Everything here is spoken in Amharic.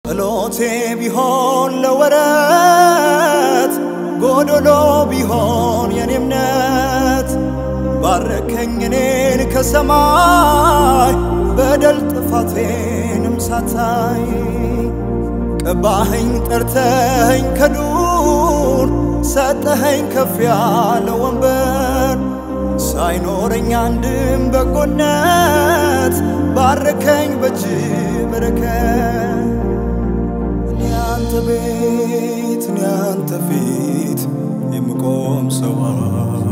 ጸሎቴ ቢሆን ለወረት ጎዶሎ ቢሆን የኔ እምነት ባረከኝ እኔን ከሰማይ በደል ጥፋቴንም ሳታይ ቀባኸኝ ጠርተኸኝ ከዱር ሰጠኸኝ ከፍ ያለ ወንበር ሳይኖረኝ አንድም በጎነት ባረከኝ በእጅ በረከት እኔ አንተ ቤት እኔ አንተ ፊት የምቆም ሰው